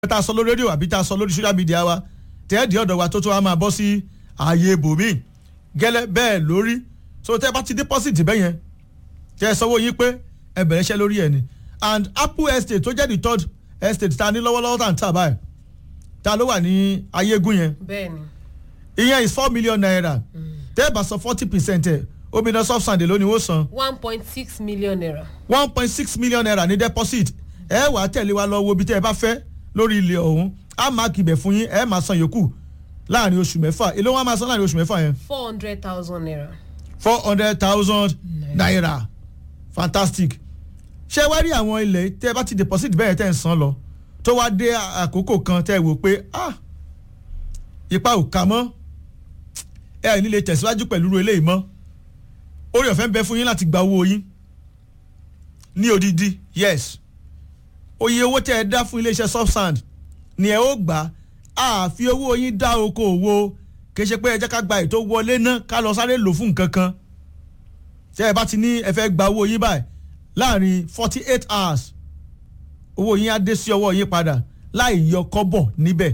tá a sọ lórí rédíò àbí tá a sọ lórí social media wa tẹ́ẹ̀dì ọ̀dọ̀ wa tó tó wá máa bọ́ sí ààyè ibòmíì gẹ́lẹ́ bẹ́ẹ̀ lórí so tẹ́ ẹ bá ti deposit bẹ́ẹ̀ yẹn tẹ́ ẹ sanwó yín pé ẹ bẹ̀rẹ̀ iṣẹ́ lórí ẹ̀ ni and apple estate tó jẹ́ the third estate ta ní lọ́wọ́lọ́wọ́ tá à ń tà báyìí ta ló wà ní ayégún yẹn bẹ́ẹ̀ni ìyẹn is four million naira tẹ́ ẹ bá san forty percent ẹ̀ omidan soft sand lónìí ó san one point six million naira. one point six million naira ní deposit ẹ wàá tẹ̀lé wa lọ wo ibi tẹ́ ẹ bá fẹ́ lórí ilẹ̀ ọ̀hún á máa kìbẹ̀ fún yín ẹ máa san yòókù láàrin oṣù mẹ́fà èló wọn máa san láàrin oṣù mẹ́fà yẹn four hundred thousand naira. four hundred thousand naira fantastic ṣé wá rí àwọn ilẹ̀ tẹ́ ẹ bá ti deposit bẹ́ẹ̀ tẹ́ ẹ ń san lọ tó wá dé àkókò kan tẹ́ ẹ wò pé ah ipa ò ká mọ́ ẹ ẹ̀ nílé tẹ̀síwájú pẹ̀lú eléyìí mọ́ orí ọ̀fẹ́ ń bẹ fún yín láti gba owó yín ní odidi yes oye owó tẹ́ ẹ dá fún iléeṣẹ́ subsand ni ẹ ó gbà á fi owó yín dá oko òwò kì í ṣe pé ẹ jẹ́ ká gba ètò wọlé náà ká lọ sáré lò fún nǹkan kan tẹ́ ẹ bá ti ní ẹ fẹ́ gba owó yín báyìí láàrin forty eight hours owó yín á dé sí ọwọ́ yín padà láì yọ kọ́bọ̀ níbẹ̀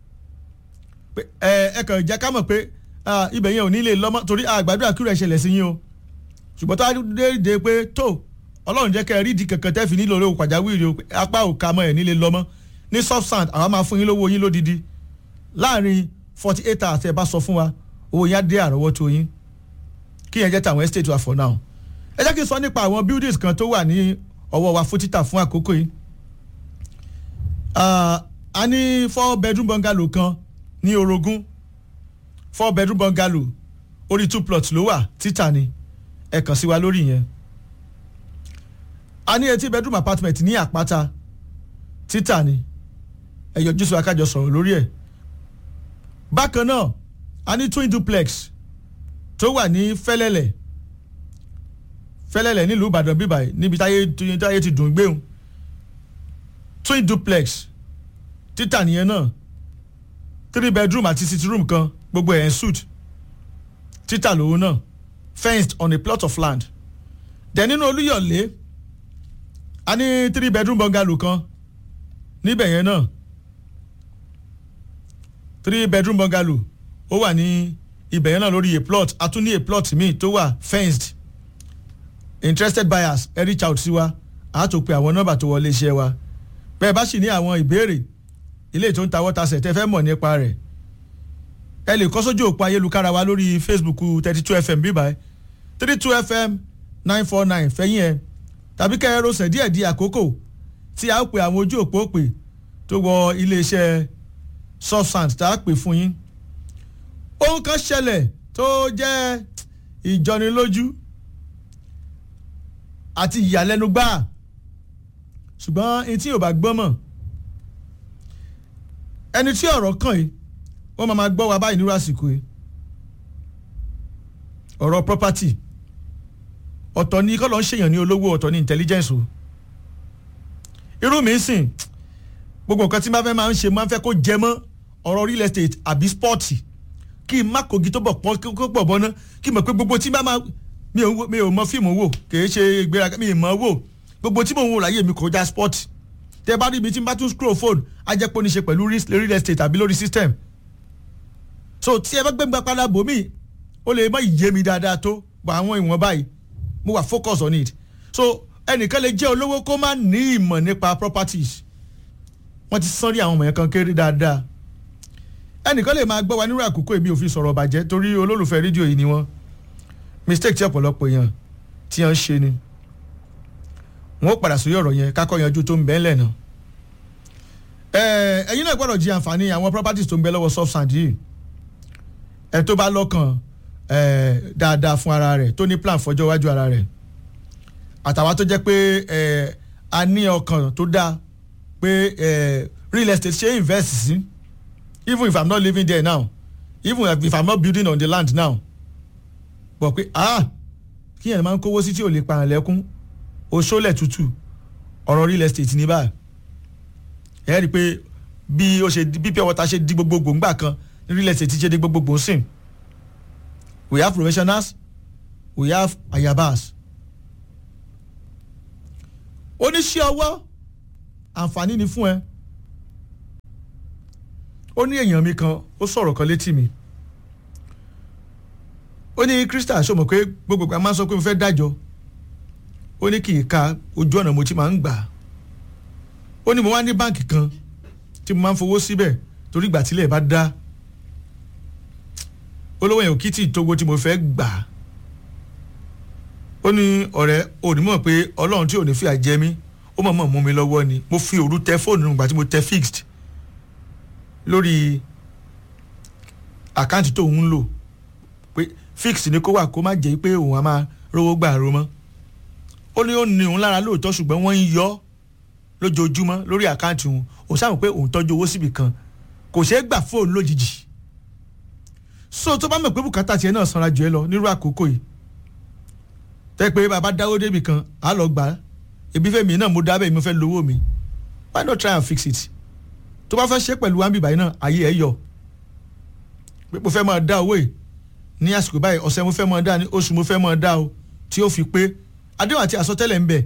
ẹ ẹ kàn jẹ́ ká mọ̀ pé ibẹ̀ yẹn ò ní lè lọ́mọ́ torí àgbàdo àkúrẹ́ ṣẹlẹ̀ sí yín o ṣùgbọ́n tó a dé dé pé tó ọlọ́run jẹ́ kẹ́ ẹ rí ìdí kankan tẹ́ fi nílò owó pàjáwìrì o apá ò ka mọ́ ẹ̀ nílé lọ́mọ́ ní soft sand àwa máa fún yín lówó yín lódidi láàrin forty eight hours ẹ bá sọ fún wa owó yín á dé àrọ́wọ́tó yín kí yẹn jẹ́ tàwọn estate wa for now ẹ jẹ́ kí n sọ nípa àwọn buildings kan tó wà ní ọwọ́ wa fún títà fún àkókò yìí a ní four bedroom bungalow kan ní orogún four bedroom bungalow orí two plots ló wà títà ni ẹ kàn sí wa lórí yẹn a ní eighty bedroom apartment ní àpáta títà ni ẹ yọjú sí wa kájọ sọ̀rọ̀ lórí ẹ̀ bákan náà a ní twin duplex tó wà ní fẹ́lẹ́lẹ̀ fẹ́lẹ́lẹ̀ nílùú ìbàdàn bíbáyìí níbi táyé táyé ti dùn gbéhùn twin duplex títà nìyẹn náà three bedroom àti sitting room kan gbogbo ẹ̀ ń suit títà lòun náà fenced on a plot of land dẹ̀ nínú olúyọ̀lé a ní three bedroom bungalow kan níbẹ̀ yẹn náà three bedroom bungalow ó wà ní ibẹ̀ yẹn náà lórí a plot a tún ní a plot míì tó wà fenced interested buyers ẹ reach out sí wa a tó pe àwọn nọ́mbà tó wọlé iṣẹ́ wa bẹ́ẹ̀ bá sì ní àwọn ìbéèrè ilé tó ń ta wọ́tasẹ̀ tẹ́ fẹ́ mọ̀ nípa rẹ̀ ẹ lè kọ́ sójú òpó ayélujára wa lórí facebook thirty two fm bíbá ẹ three two fm nine four nine fẹ́yìn ẹ tàbí kẹ́ ẹ rọṣẹ̀ díẹ̀ di àkókò tí a ó pe àwọn ojú òpó pè tó wọ iléeṣẹ́ subsand tá a pè fún yín ohun kan ṣẹlẹ̀ tó jẹ́ ìjọnilójú àti ìyàlẹ́nu gbáà ṣùgbọ́n etí ò bá gbọ́ mọ̀ ẹni tí ọ̀rọ̀ kàn yìí wọ́n máa máa gbọ́ wa báyìí nírú àsìkò yìí ọ̀rọ̀ property ọ̀tọ̀ ni kọ́ ló ń ṣèyàn ní olówó ọ̀tọ̀ ní intelligence o irú mi sìn gbogbo nǹkan tí n bá fẹ́ máa ń ṣe máa ń fẹ́ kó jẹ mọ́ ọ̀rọ̀ real estate àbí sport kí n má kogi tó bọ̀ pọ́n kó pọ̀ bọ́ ná kí n mọ̀ pé gbogbo tí n bá máa mi ò mọ fíìmù wò kì í ṣe ìgbéraga mi ì mọ̀ wò gbogbo tí mò ń wò láyé mi kọjá sport tẹ bá rí ibi tí n bá tún scroll phone á jẹ́ pé ó ní ṣe pẹ̀lú real estate àbí lórí system so tí ẹ bá gbé gba padà bò mí ó lè má yé mi dáadáa tó bọ̀ àwọn ìwọ̀n báyìí mo wà focus on it so ẹnìkan lè jẹ́ olówó kó má ní ìmọ̀ nípa properties wọ́n ti sán rí àwọn ọmọ yẹn kan kéré dáadáa ẹnìkan lè máa gbọ́ wa nírú àkókò èmi ò fi sọ̀rọ̀ bàjẹ́ torí olólùfẹ́ rédíò yìí ni wọ́n mistake tí ọ̀pọ̀lọpọ̀ èèyàn tí wọ́n ń ṣe ni wọn ó padà sórí ọ̀rọ̀ yẹn kákọ́ yanjú tó ń bẹ́ẹ̀ lẹ̀ náà ẹ̀yin náà gbọ́dọ̀ jí àǹfààní àwọn properties tó ń bẹ lọ́wọ́ subsand yìí ẹ tó bá lọ́kàn dáadáa fún ara rẹ̀ tó ní plan fọjọ́ iwájú ara rẹ̀ àtàwọn tó jẹ́ pé a ní ọkàn tó dáa pé real estate ṣe invest sí even if i'm not living there now even if i'm not building on the land now bọ̀ pé ah kí yẹn máa ń kówó sí tí ò lè pa àlẹ́kún oṣoolẹ̀ tútù ọ̀rọ̀ real estate ní báyìí ẹ rí i pé bí ó ṣe bí pure water ṣe di gbogbogbò ńgbà kan ní real estate ṣe di gbogbogbò sìn we have professionals we have ayabas oníṣẹ́ ọwọ́ àǹfààní ni fún ẹ ó ní èèyàn mi kan ó sọ̀rọ̀ kan létí mi ó ní Crystal ṣó mọ̀ pé gbogbo ìgbà máa ń sọ pé mo fẹ́ dájọ́ ó ní kì í ka ojú ọ̀nà mo ti máa ń gbà á ó ní mo wá ní báǹkì kan tí mo máa ń fowó síbẹ̀ torí ìgbà tílẹ̀ bá dá olówó yẹn ò kí tí ì tógo tí mo fẹ́ gbà á ó ní ọ̀rẹ́ onímọ̀ pé ọlọ́run tí ò ní fìyà jẹ mí ó mọ̀ mọ̀ mú mi lọ́wọ́ ni mo fi òru tẹ fóònù nígbà tí mo tẹ fixed lórí àkáǹtì tó ń lò pé fixed ni kó wà kó má jẹ́ pé òun á máa rówó gbà ro mọ́ ó ní ó ní òun lára lóòótọ́ ṣùgbọ́n wọ́n ń yọ lójoojúmọ́ lórí àkáǹtì òun òun sáà mọ̀ pé òun tọ́jú owó síbì kan kò ṣeé gbà fóònù lójijì so tó bá mọ̀ pé bùkátà tiẹ̀ náà sanra jù ẹ lọ nírú àkókò yìí tẹ́ pé bàbá dáwó débì kan á lọ gbà á ebi fẹ́ mi náà mo dábẹ́ mi fẹ́ lówó mi why not try and fix it tó bá fẹ́ ṣe pẹ̀lú wáńbì báyìí náà ayé ẹ̀ yọ pé mo fẹ́ máa dá owó yìí ní àsìkò báyìí ọ̀sẹ̀ mo fẹ́ máa dá ní oṣù mo fẹ́ máa dá o tí ó fi pé àdéhùn àti àsọtẹ́lẹ̀ ń bẹ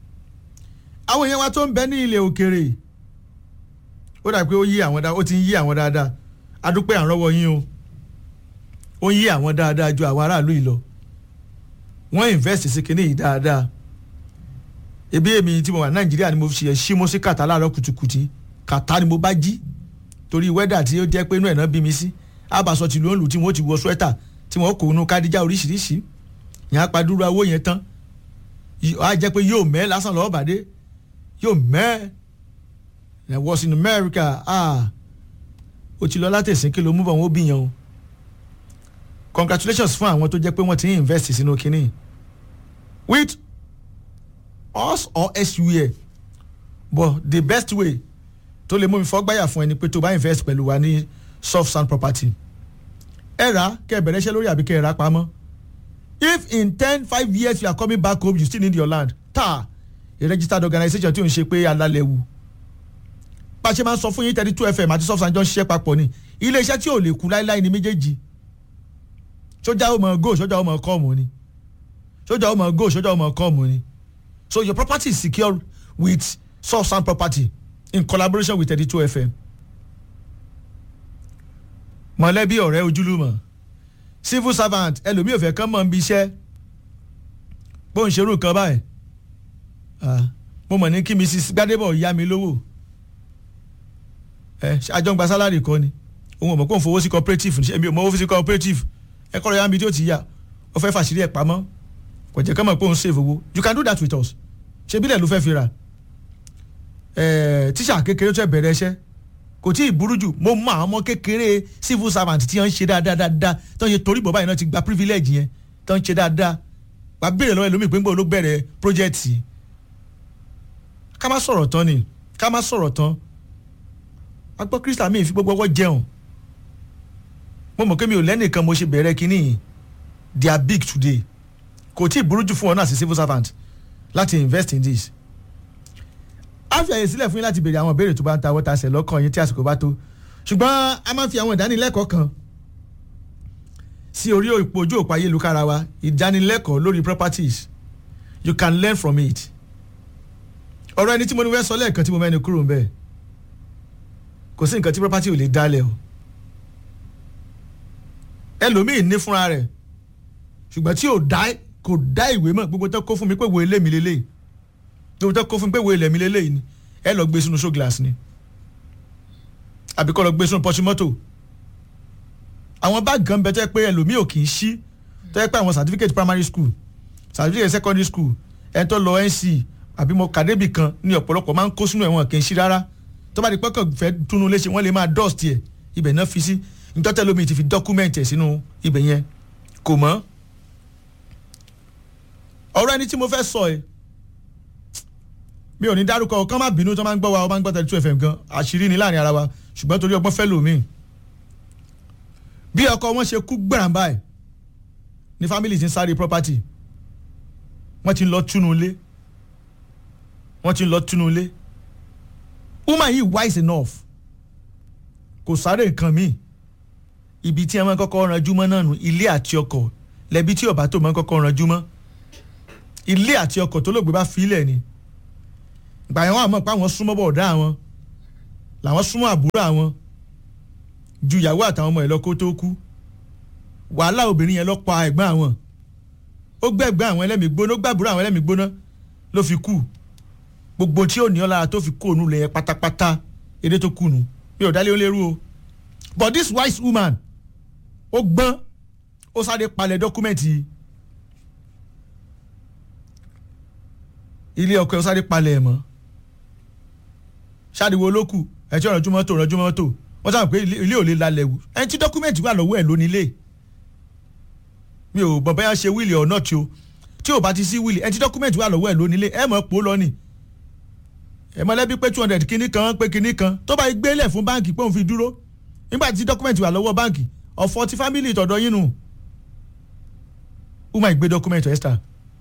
àwọn èèyàn wa tó ń bẹ ní ilẹ̀ òkèèrè ó dà pé ó yí àwọn dáadáa ó ti ń yí àwọn dáadáa adúpẹ́ àrọ́wọ́ yín o ó ń yí àwọn dáadáa ju àwọn aráàlú yìí lọ wọ́n invest sí kinní yìí dáadáa ebi èmi tí mo wà nàìjíríà ni mo fi ṣe ṣímú sí kàtà láàárọ̀ kùtùkùtì kàtà ni mo bá jí torí wẹ́dà tí ó jẹ́ pé inú ẹ̀ náà bí mi sí àbàṣọ tìlú òǹlù tí wọ́n ti wọ swẹ́tà tí wọ́n kò nu kádíjà oríṣiríṣi yẹn apàdúrà owó yẹn tán á jẹ́ pé yóò mẹ́ lásán lọ́wọ́ bàdé yóò mẹ́ ẹ̀ was in America ah ó ti lọ látẹ̀sìn kí ló mú bọ̀ wọ́n bí yẹn o congratulations fún àwọn tó jẹ́ pé wọ́n ti ń invest sínú kínní with us or elsewhere but the best way tó lè mú mi fọ́gbáyà fún ẹni pé tó bá invest pẹ̀lú wa ní soft sand property ẹ rà kẹ́ ẹ bẹ̀rẹ̀ iṣẹ́ lórí àbí kẹ́ ẹ rà pamọ́ if in ten five years you are coming back home you still need your land ta a registered organisation tí ò ń ṣe pé alálẹ̀ wù pàṣẹ máa ń sọ fún yín thirty two fm àti soft sand jọ ń ṣiṣẹ́ papọ̀ ni ilé iṣẹ́ tí ò lè kú láíláí ni méjèèjì sójà ó mọ go sójà ó mọ kọ́ọ̀mù ni sójà ó mọ go sójà ó mọ kọ́ọ̀mù ni so your property is secure with soft sand property in collaboration with thirty two fm mọ̀lẹ́bí ọ̀rẹ́ ojúlùmọ̀ civil servant ẹlòmíì ò fẹ́ kán mọ̀ ń bi iṣẹ́ bó ń ṣerú nǹkan báyìí mo mọ̀ ní kí mrs gbadebo yá mi lówó ẹ àjọ ń gba sálárì kọ́ ni òun ò mọ̀ kó ń fowó sí cooperative ní èmi ò mọ̀ owó sí cooperative ẹ kọ́ lọ yá mi tí ó ti yá ó fẹ́ fàṣírí ẹ̀ pamọ́ kò jẹ́ kán mọ̀ pé òun save owó you can do that with us ṣe bílẹ̀ ló fẹ́ fi ra tíṣà kékeré tó ẹ bẹ̀rẹ̀ iṣẹ́ kò tí ì burú jù mo mọ àwọn ọmọ kékeré civil servant tí wọ́n ń ṣe dáadáa dáadáa tó ń ṣe torí bọ̀ báyìí náà ti gba privilege yẹn tó ń ṣe dáadáa wà á béèrè lọ́wọ́ ẹlòmíì pé ń gbọ́ ló bẹ̀rẹ̀ project yìí ká má sọ̀rọ̀ tán ni ká má sọ̀rọ̀ tán a gbọ́ Crystal mi fi gbogbo ọwọ́ jẹun mo mọ̀ pé mi ò lẹ́nìkan mo ṣe bẹ̀rẹ̀ kínní yìí they are big today kò tí ì burú jù fún ọ náà sí civil servant láti invest in this a fi àyè sílẹ̀ fún yín láti béèrè àwọn ìbéèrè tó bá ń ta wọ́ta ṣẹ̀ lọ́kàn yín tí àsìkò bá tó ṣùgbọ́n a máa ń fi àwọn ìdánilẹ́kọ̀ọ́ kan sí orí òpó ojú òpó ayélujára wa ìdánilẹ́kọ̀ọ́ lórí properties you can learn from it ọ̀rọ̀ ẹni tí mo ní wẹ́ sọ lẹ́ẹ̀kan tí mo mẹ́ni kúrò ń bẹ̀ kò sí nǹkan tí property ò lè dálẹ̀ o ẹlòmíì ní fúnra rẹ̀ ṣùgbọ́n tí ò dá kò dá ìwé mọ̀ gbogbo tó kó fún mi pé wo ilé mi lélẹ́yìí gbogbo tó kó fún mi pé wo ilẹ̀ mi lélẹ́yìí ni ẹ lọ gbé sínú show glass ni àbí kọ́ lọ gbé sínú pọ́ṣí mọ́tò àwọn báàgì kan bẹ tẹ́ pé ẹlòmíì ò kì í ṣí tẹ́ pé àwọn certificate primary school certificate secondary school ẹ̀ tó lọ NC àbí mo kàdébì kan ní ọ̀pọ̀lọpọ̀ máa ń kó sínú ẹ̀wọ̀n kì í ṣí rárá tó bá di pẹ́kọ̀ fẹ́ túnú léṣe wọ́n lè máa dust ẹ̀ ibẹ̀ náà fi sí nítorí lómi ti fi document ẹ̀ sínú ibẹ̀ yẹn kò mọ́ ọ̀rọ̀ ẹni tí mo fẹ́ sọ ẹ̀ mi ò ní dárúkọ kán má bínú tó máa ń gbọ́ wa ọ máa ń gbọ́ thirty two fm gan àṣírí ni láàrin ara wa ṣùgbọ́n torí ọgbọ́n fẹ́ lòmíì bí ọkọ wọn ṣe kú gbẹ̀ràn báyìí ní family ti ń sáré property wọ́n ti ń lọ túnú ilé wọ́n ti ń lọ túnú ilé woman yìí wise enough kò sáré nǹkan míì ibi tí ẹ máa ń kọ́kọ́ ranjú mọ́ náà nù ilé àti ọkọ̀ lẹ́bi tí ọba tó máa ń kọ́kọ́ ranjú mọ́ ilé àti ọkọ̀ tó lóògbé bá fi ilẹ̀ ni gbà yẹn wọn àmọ́ pé àwọn súnmọ́ bọ̀ọ̀dá àwọn làwọn súnmọ́ àbúrò àwọn ju ìyàwó àtàwọn ọmọ ẹ̀ lọ kó tó kú wàhálà obìnrin yẹn lọ pa ẹ̀gbọ́n àwọn ó gbẹ̀gbẹ́ àwọn ẹlẹ́mìí gbóná ó gbàbúrò àwọn ẹlẹ́mìí gbóná ló fi kú gbogbo tí ò ní ọ́ lára tó fi kú òun lẹ̀ yẹn pátápátá èdè tó kú nu mi ò dálé ó lérú o but this wise woman ó gbọ́n ó sáré palẹ̀ dọ́kúmẹ̀ntì ilé ọkọ ẹ̀ ó sáré palẹ̀ ẹ̀ mọ́ ṣáàdìwò olókù ẹ̀ tí ò rànjú mọ́tò rànjú mọ́tò wọ́n sábà pé ilé ò lè lálẹ́ wù ẹni tí dọ́kúmẹ̀ntì wà lọ́wọ́ ẹ̀ lónílé mi ò bọ̀ bẹ́yà ṣe wíìlì ọ̀ náà tí o tí ò bá ti sí wíìlì ẹni tí dọ́kúmẹ̀ntì wà lọ́wọ́ ẹ̀ lónílé ẹ̀ mọ̀ pò lọ ni ẹ̀ mọ̀lẹ́bí pé two hundred kínní kan pé kínní kan tó bá gbélé fún báǹkì pé òun fi dúró nígbà tí dọ́kúmẹ̀ntì wà lọ́wọ́ báǹkì ọ̀fọ̀ ti fámìlì tọ̀dọ̀ yín nù who might gbé dọ́kúmẹ̀ntì Esther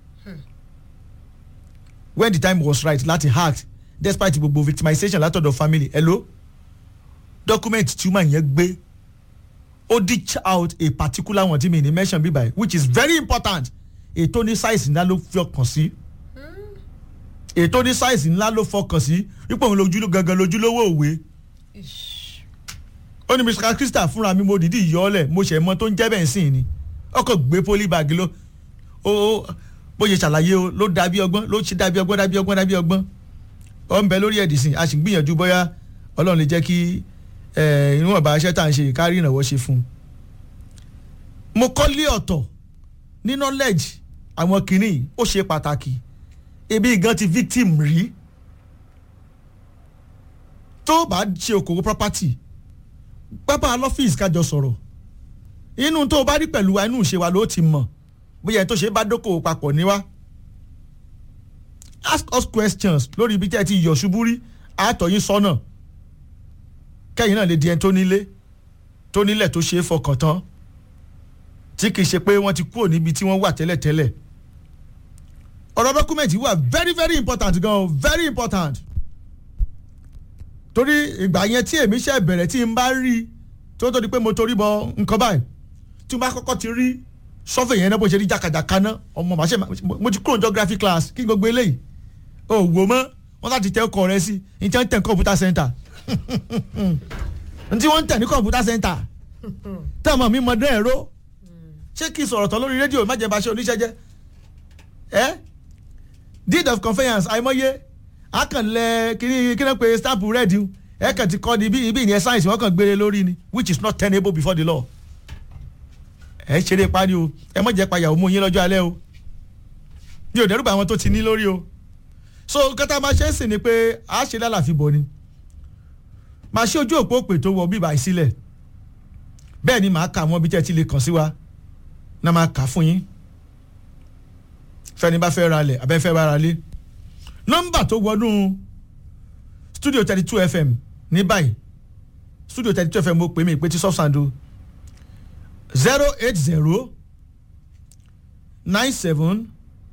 when the time was right láti act despite gbogbo victimization látọ̀dọ̀ family hello document tí woman yẹn gbé ó ditch out a particular one tí mi ní mention bí báyìí which is very important ètò ní size ńlá ló fọkàn sí ètò ní size ńlá ló fọkàn sí wípé òun lójú gangan lójúlówó òwe ó ní mr krista fúnra mi mo dìídì yọ ọ lẹ mo ṣe mọ tó ń jẹ́ bẹ́ẹ̀ sìn ni ọkọ̀ gbé polybag ló ó bó ṣe ṣàlàyé o ló dàbí ọgbọ́n ló ṣe dàbí ọgbọ́n dàbí ọgbọ́n dàbí ọgbọ́n ọ ń bẹ lórí ẹ̀dì sìn a sì ń gbìyànjú bóyá ọlọ́run lè jẹ́ kí inú ọ̀bà aṣẹ́ tá à ń ṣe kárí ìrànwọ́ ṣe fún un. mo kọ́ lé ọ̀tọ̀ ní knowledge àwọn kìnnì ó ṣe pàtàkì ebi gan ti victim rí tó bá ṣe okòwò property pápá lọ́fíìsì kájọ sọ̀rọ̀ inú tó bá rí pẹ̀lú wa inú ìṣe wa ló ti mọ̀ bóyá tó ṣe bá dókòwò papọ̀ níwá ask us questions lórí ibi tí ẹ ti yọ̀ ṣubú rí àtọ̀yìn sọ́nà kẹ́yìn náà lè di ẹni tó nílé tó nílẹ̀ tó ṣe é fọkàn tán tí kì í ṣe pé wọ́n ti kúrò níbi tí wọ́n wà tẹ́lẹ̀tẹ́lẹ̀ ọ̀rọ̀ dọ́kúmẹ̀ntì wà very very important gan very important torí ìgbà yẹn tí èmi ṣe bẹ̀rẹ̀ tí n bá rí tó tó di pé mo torí bọ nǹkan báyìí tí mo bá kọ́kọ́ ti rí sọ́fẹ̀ yẹn náà bó ṣe rí jàkàjàkà náà ọmọ màṣẹ mo ti kúrò ní geography class kí gbogbo eléyìí o wò mọ́ wọ́n láti tẹ ọkọ̀ rẹ sí ní tí wọ́n ń tẹ̀ ní computer center ní tí wọ́n ń tẹ̀ ní computer center tẹ́ ọmọ mi mọ dẹ́ ẹ̀rọ ṣé kí n sọ̀rọ̀ tán lórí rédíò má jẹ́ bá ṣe oníṣẹ́ jẹ́ ẹ́ deed of conveyance àìmọye akànlẹ̀ kíní kíní pé stamp red ẹ kàn ti kọ́ ni ibi ibi ìyẹn sáyẹ̀nsì wọ́n kàn gbére lórí ni which is not tenable before the law ẹ ṣeré parí o ẹ mọ̀ jẹ́ payàwó mú yín lọ́jọ́ alẹ́ o mi ò dẹ́rù bá àwọn tó ti ní lórí o so kọ́tà máa ṣe é sìn ni pé a ṣe lálàfi bọ̀ ni máa ṣe ojú òpó pè tó wọ bíbá ìsílẹ̀ bẹ́ẹ̀ ni màá kà wọ́n bí tẹ́ ti lè kàn sí wa náà máa kà fún yín fẹ́ni bá fẹ́ ra lẹ̀ abẹ́ fẹ́ bá ra lé nọ́mbà tó wọnú studio thirty two fm ní báyìí studio thirty two fm mo pè mí pé tí sọ́fṣàndó zero eight zero nine seven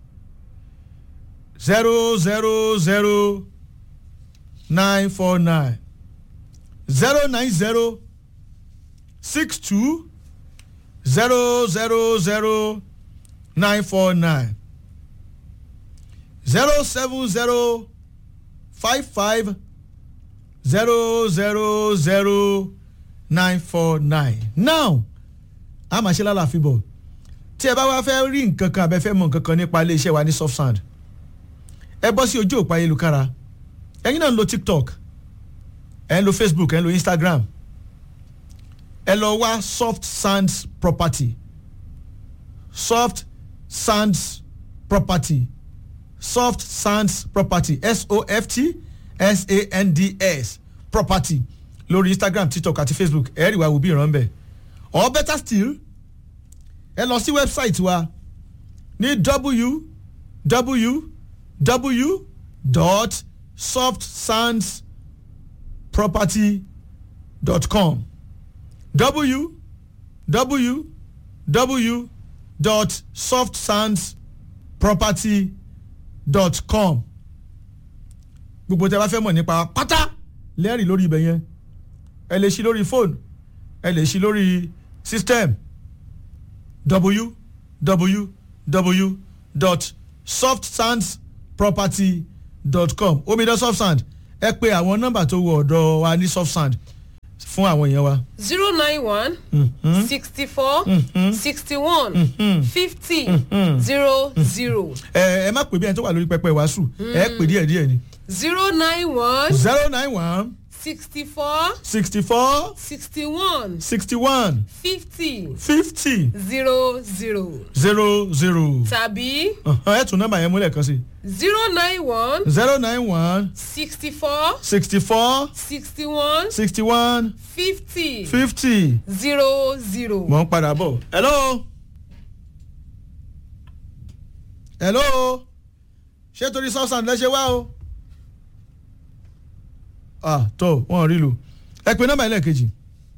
zero zero zero nine four nine zero nine zero six two zero zero zero nine four nine zero seven zero five five zero zero zero nine four nine now a máa ṣe lálàáfíà bọ̀ tí ẹ bá wá fẹ́ rí nǹkan kan abẹ́fẹ́ mọ̀ nǹkan kan nípa iléeṣẹ́ wa ní soft sound ẹ bọ́ sí ojú òpó ayélujára ẹ̀yin náà ń lo tiktok ẹ̀ ń lo facebook ẹ̀ ń lo instagram ẹ lọ wá soft sands property soft sands property soft sands property s-o-f-t s-a-n-d-s property lórí instagram tiktok àti facebook ẹ rí wa wò bí ìran bẹ́ẹ̀ or better still ẹ lọ sí website wa ní www dot softsandsproperty dot com www dot softsandsproperty dot com gbogbo tẹ bá fẹ́ mọ̀ nípa pátá lẹ́rìí lórí ibẹ̀ yẹn ẹ lè ṣí lórí fóònù ẹ lè ṣí lórí system www.softsandsproperty.com omidan softsand ẹ pè àwọn nọ́mbà tó wọ ọ̀dọ̀ wa ní softsand fún àwọn èèyàn wa. zero nine one Mhm. sixty four Mhm. sixty one Mhm. fifty Mhm. zero zero ẹ ẹ má pè bí ẹni tó wà lórí pẹpẹ ìwàásù ẹ pè díẹ̀ díẹ̀ ni. zero nine one zero nine one sixty four sixty four sixty one sixty one fifty fifty zero zero zero zero. tàbí ẹ tún nọ́mbà yẹn múlẹ̀ kan sí. zero nine one zero nine one sixty four sixty four sixty one sixty one fifty fifty. zero zero. mọ̀ ń padà bọ̀. hello. hello. ṣé torí substance lẹ́sẹ̀ wá o. ah tó wọn rí lu. ẹ pè nọ́mbà ẹlẹ́ẹ̀kejì.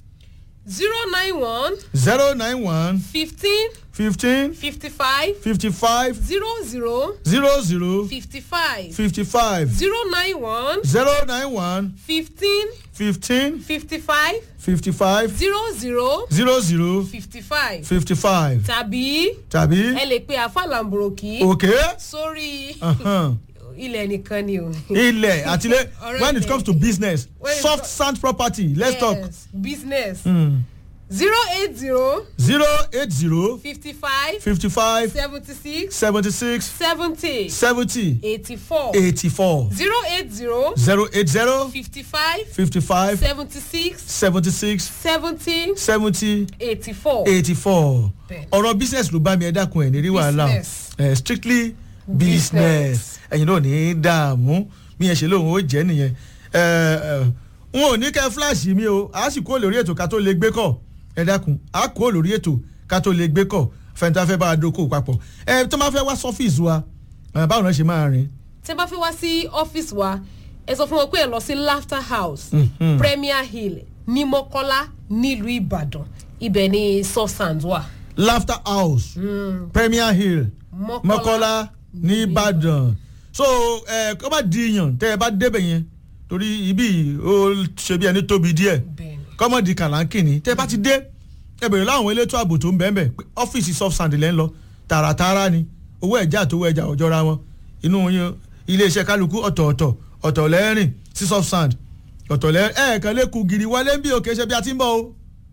zero nine one zero nine one fifteen fifteen fifty five fifty five zero zero zero zero fifty five fifty five zero nine one zero nine one fifteen fifteen fifty five fifty five zero zero zero zero fifty five fifty five tàbí tàbí ẹ lè pe àfàlàǹbùrọ̀kì òkè sórí uh-huh. ilẹ̀ nìkan ni o. ilẹ̀ àtìlẹ́ Ọ̀rọ̀ when it ilẹ̀. comes to business When it soft co- sand property let's talk Yes, business mm. zero eight zero zero eight zero fifty five fifty five seventy six seventy six seventy seventy eighty four eighty four zero eight zero zero eight zero fifty five fifty five seventy six seventy six seventy seventy eighty four. eighty four Bẹ́ẹ̀. ọ̀rọ̀ business ló bá mi ẹ dákun ẹ̀ ní rí wàhálà o Business. Eh, strictly business Business. ẹ̀yin náà ní í dààmú bí yẹn ṣe lóun ó jẹ́ nìyẹn Eh, eh, n ò ní kẹ́ flash mi o a sì kó lórí ètò ká tó lè gbé kọ̀ ẹ dákun a kó lórí ètò ká tó lè gbé kọ̀ fẹ́ntà fẹ́ bá a dókòwò papọ̀ ẹ tó máa fẹ́ wá sọ́fíìsì wa eh, báwo náà ṣe máa rìn tẹ́ bá fẹ́ wá sí ọ́fíìsì wa ẹ sọ fún wọn pé ẹ lọ sí laughter house Mhm. premier hill ní mọ́kọ́lá nílùú ìbàdàn ibẹ̀ ni substance wà. laughter house premier hill Mọ́kọ́lá. mọ́kọ́lá ní ìbàdàn so ẹ kọ́ bá di yàn tẹ́ ẹ bá débẹ̀ yẹn torí ibi ó ṣe bí ẹni tóbi díẹ̀ bẹ́ẹ̀ni kọ́mọ̀dì kàlánkìnì tẹ́ ẹ bá ti dé ẹ bèrè láwọn elétò ààbò tó ń bẹ́ẹ̀ bẹ́ẹ̀ pé ọ́fíìsì soft sand lẹ́ ń lọ tààràtààrà ni owó ẹ̀já àtowó ẹja ọ̀jọ́ra wọn inú yín iléeṣẹ́ kálukú ọ̀tọ̀ọ̀tọ̀ ọ̀tọ̀ lẹ́rìn sí soft sand ọ̀tọ̀ lẹ́rìn ẹ̀ẹ̀kan lẹ́kùn gírí wọlé ń bí òkè ṣe bí a ti ń bọ̀ o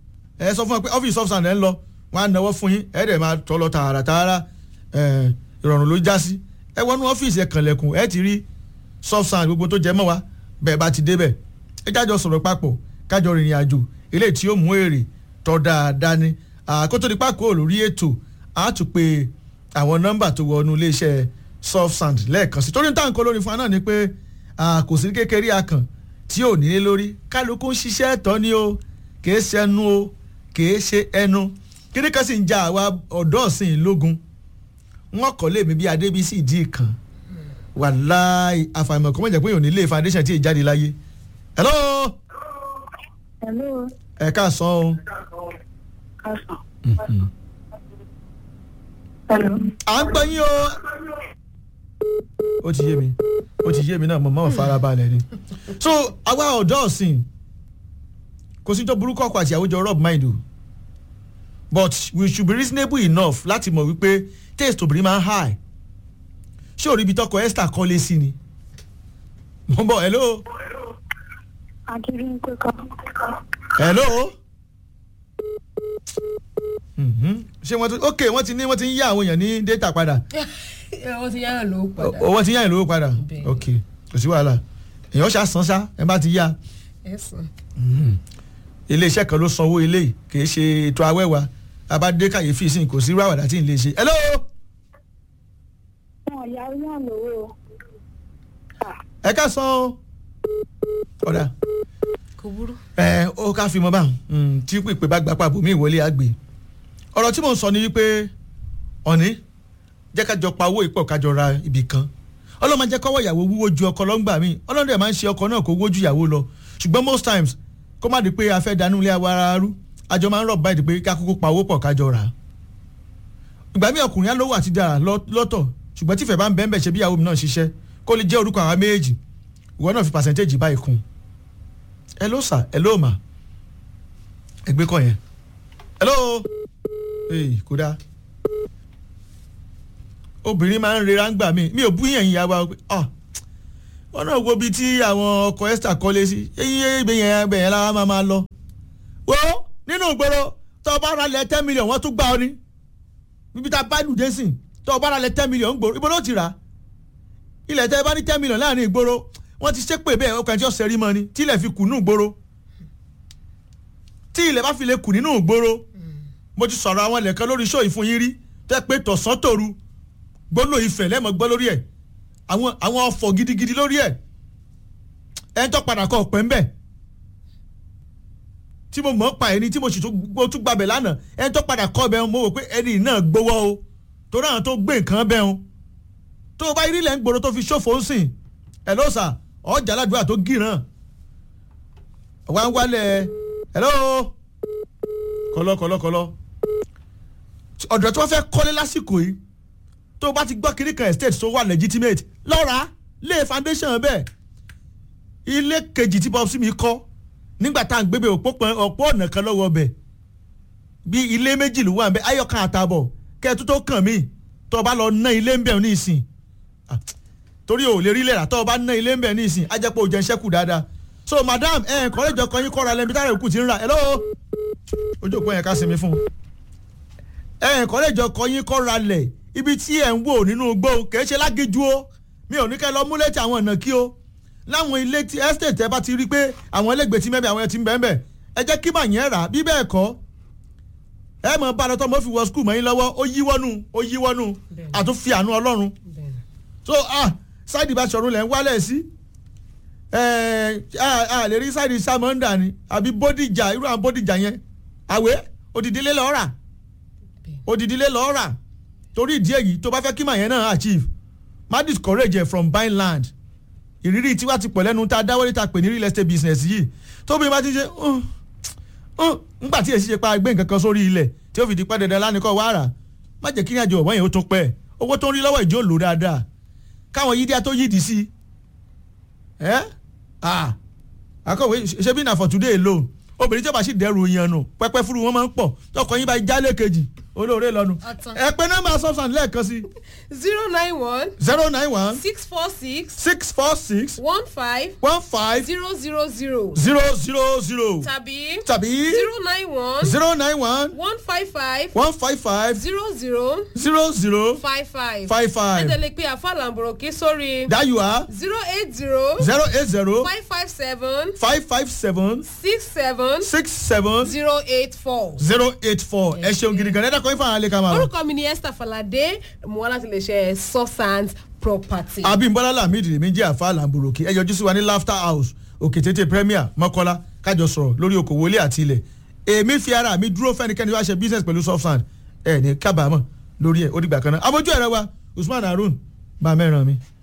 ẹ sọ fún ẹ pé ọ́fíìsì soft sand ẹ̀ ń lọ wọn á náwó fún yín ẹ̀ dẹ̀ máa tọ́ lọ tààràtààrà ẹ̀ ìrọ̀rùn ló já sí ẹ wọnú ọ́fíìsì ẹ̀ kànlẹ̀kùn ẹ ti rí soft sand gbogbo tó jẹ mọ́ wa bẹ́ẹ̀ bá ti débẹ̀ ẹ jájọ sọ̀rọ̀ papọ̀ kájọ rìnrìn àjò eléyìí tí ó mú èrè tọ́ dáadáa ni àkótó nípa kó lórí ètò á tún pé àwọn nọ́mbà tó wọnú iléeṣẹ́ soft sand lẹ́ẹ̀kan sí torí táǹkó lórí fún wa náà ni pé ah, kò sí kékeré akàn tí ò nílé lórí kálukú ń ṣiṣẹ́ ẹ̀tọ́ ni o kìí ṣe ẹnu o kìí ṣe ẹnu kíní kan sì ń ja àwa ọ̀dọ́ ọ̀sìn lógun wọn kọ́ lèmi bí adébísí ìdí kan wàláì àfàìmọ̀ kọ́ mọ̀ jẹ́ pé yòó nílé foundation tí ì jáde láyé hello Hello, ẹ káàsán o Kásán. Hello. à ń gbọ́ yín o ó ti yé mi ó ti yé mi náà mo máa fara balẹ̀ ni so àwa ọ̀dọ́ ọ̀sìn kò sí tó burúkú ọkọ̀ àti àwùjọ rub mind o but we should be reasonable enough láti mọ̀ wípé taste obìnrin máa ń high ṣé òrí ibi tọkọ esther kọ́lé sí ni mo ń bọ̀ hello Akíndé kọ́. hello Mhm. ṣé wọ́n ti ok wọ́n ti ní wọ́n ti ń yá àwọn èèyàn ní data padà wọ́n ti yára lówó padà owó ti yá ìlówó padà Bẹ́ẹ̀. ok kò sí wàhálà èèyàn ṣá san ṣá ẹ bá ti yá ẹ̀sán iléeṣẹ́ kan ló sanwó ilé yìí kì í ṣe ètò awẹ́wà abádé kàyéfì sí kò sí irú àwàdà tí ì lè ṣe hello Wọ́n ya yàn lówó. ẹ ká san o ọ̀dà kò burú. ẹ ó ká fi mọ báwọn Mm, tí pípé bá gbapá bòmí ìwọlé àgbè ọ̀rọ̀ tí mò ń sọ ni wípé ọ̀ní jẹ́ ká jọ pa owó ìpọ̀ ká jọ ra ibì kan ọlọ́mọ jẹ́ kọ́wọ́ ìyàwó wúwo ju ọkọ lọ́ngbà mi ọlọ́run dẹ̀ máa ń ṣe ọkọ náà kó wó ju ìyàwó lọ ṣùgbọ́n most times kó má di pé a fẹ́ dànù ilé wa ara rú àjọ máa ń rọ̀ báyìí pé ká kúkú pa owó pọ̀ ká jọ rà á ìgbà mi ọkùnrin alówó àti dára lọ- lọ́tọ̀ ṣùgbọ́n tífẹ̀ bá ń bẹ́ẹ̀ bẹ́ẹ̀ ṣe bí ìyàwó mi náà ṣiṣẹ́ kó lè jẹ́ orúkọ àwọn méjèèjì ìwọ náà fi percentage báyìí kún hello sir hello ma ẹgbẹ́ kọ yẹn hello ee kódà obìnrin máa ń rera ń gbà mí mi ò bú yẹn ìyá wa ah wọn náà wo ibi tí àwọn ọkọ̀ esther kọ́lé sí eyín ibẹ̀ yẹn ibẹ̀ yẹn lára máa máa lọ. wo nínú ìgboro tó o bá ra lẹ̀ ten million wọ́n tún gbá ọ ní bíbí tá a bá lùdé sìn tó o bá ra lẹ̀ ten million ń gbòòrò ibo ló ti rà á ilẹ̀ tẹ́ ẹ bá ní ten million láàrin ìgboro wọ́n ti ṣépè bẹ́ẹ̀ ọkọ̀ ẹ̀jọ́ sẹ́rí mọ́ ni tí ilẹ̀ fi kù nínú ìgboro tí ilẹ̀ bá fi lè kù nínú ìgboro mo ti sọ̀rọ̀ àwọn ilẹ̀ kan lórí iṣó ìfún yín rí tẹ́ pé tọ̀sán tòru gbólóò ìfẹ́ lẹ́mọ̀ gbọ́ lórí ẹ̀ àwọn àwọn ọ̀fọ̀ gidigidi lórí ẹ̀ ẹ̀ ń tọ́ padà kọ́ ọ̀pẹ́ ń bẹ̀ tí mo mọ̀ ọ́ pa ẹni tí mo sì tún gbó- tún gbàbẹ̀ lánàá ẹ̀ ń tọ́ padà kọ́ ọbẹ̀ mo wò pé ẹni náà gbowó o torí àwọn tó gbé nǹkan bẹ́ẹ̀ o tó o bá rí ilẹ̀ ń gbòòrò tó fi ṣòfò ń sìn ẹ̀ ló sà ọjà aládùúgbà tó gíràn wá ń wálẹ̀ hello kọlọ kọlọ kọlọ ọ̀dọ̀ tí wọ́n fẹ́ kọ́lé lásìkò yìí tó o bá ti gbọ́ kiri kan estate tó wà legitimate lọ́ra lé foundation bẹ́ẹ̀ ilé kejì tí bob simi kọ́ nígbà tá à ń gbébé ọ̀pọ̀ ọ̀nà kan lọ́wọ́ bẹ̀ bí ilé méjì ló wà ń bẹ ayọ̀kan àtàbọ̀ kẹ́ẹ̀tú tó kàn mí tó o bá lọ ná ilé ń bẹ̀ ní ìsìn Ah, torí o ò lè rí lẹ́ra tó o bá ná ilé ń bẹ̀ ní ìsìn á jẹ́ pé o jẹ́ ń ṣẹ́kù dáadáa so madam ẹ̀ kọ́lẹ́jọ kan yín kọ́ra lẹ́bi tára òkú ti ń ra hello ojú òpó yẹn ká sinmi fún un ẹ̀ kọ́lẹ́jọ kan yín kọ́ra lẹ̀ ibi tí ẹ̀ ń wò nínú igbó kì í ṣe lágéjú o mi ò ní kẹ́ lọ mú létí àwọn ọ̀nà kí o láwọn ilé tí estate ẹ bá ti rí pé àwọn ẹlẹ́gbẹ̀ẹ́ tí mẹ́bẹ̀ àwọn ẹ ti ń bẹ́ẹ̀ bẹ́ẹ̀ ẹ jẹ́ kí màá yẹn rà bí bẹ́ẹ̀ kọ́ ẹ mọ̀ bá lọ́tọ́ mọ́ fi wọ skul mọ́ yín lọ́wọ́ ó yíwọ́nù ó yíwọ́nù Bẹ́ẹ̀ni. àtúnfi àánú ọlọ́run bẹ́ẹ̀ni. so ah ṣáìdì bá ṣọ̀run lẹ̀ ń wálẹ̀ sí ẹ a lè rí ṣáìdì sàmọ́ndà ni àbí bódìjà irú àwọn bódìjà yẹn àwẹ̀ òdìdílé lọ́ọ́ rà òdìdílé lọ́ọ́ rà torí ìdí èyí tó bá fẹ́ kí màá yẹn náà achieve má discourage ẹ from buying land ìrírí tiwa ti pọ̀ lẹ́nu tá a dáwọ́lé ta pè ní real estate business yìí tóbi bá ti ṣe "Uh, uh," ńgbà tí èsì ṣe pa gbé nǹkan kan sórí ilẹ̀ tí ó fi di pẹ́ dandan lánìkọ́ wá rà má jẹ́ kí ní àjọ ọ̀wọ́n yẹn ó tún pẹ́ owó tó ń rí lọ́wọ́ ìjọ lò dáadáa káwọn yídíá tó yídìí sí ẹ́ ah akọ̀wé ṣe bí na for today alone obìnrin tí ó bá sì dẹrù yẹn nù pẹpẹ fúru wọn máa ń pọ̀ tọkọ yín bá jálè kejì olóore lọ́nu Ọ̀tàn. ẹ pé nọ́mbà substance lẹ́ẹ̀kan sí zero nine one zero nine one six four six six four six one five one five zero zero zero zero zero zero tàbí tàbí zero nine one zero nine one one five five one five five zero zero zero zero five five. five five ẹ tẹ̀lé pé àfàlàǹbòròkì sórí that you are zero eight zero zero eight zero five five seven five five seven six seven six seven zero eight four. zero eight four ẹ ṣeun gidi gan ẹ dákọ̀ ifá àlẹ́ ká máa lọ. orúkọ mi ni esther falade mo wá láti lè ṣe substance property. abimbola lamidi lèmi jẹ́ àfa làǹbùròkì ẹ yọjú sí wa ní laughter house òkè tètè premier mọ́kọ́lá kájọ sọ̀rọ̀ lórí okòwò ilé àti ilẹ̀ èmi fi ara mi dúró fẹ́nikẹ́ni wá ṣe business pẹ̀lú softsand ẹ ní kábàámọ̀ lórí ẹ̀ ó dìgbà kan náà amójú ẹ̀rọ wa usman harun bá mẹ́ràn mi.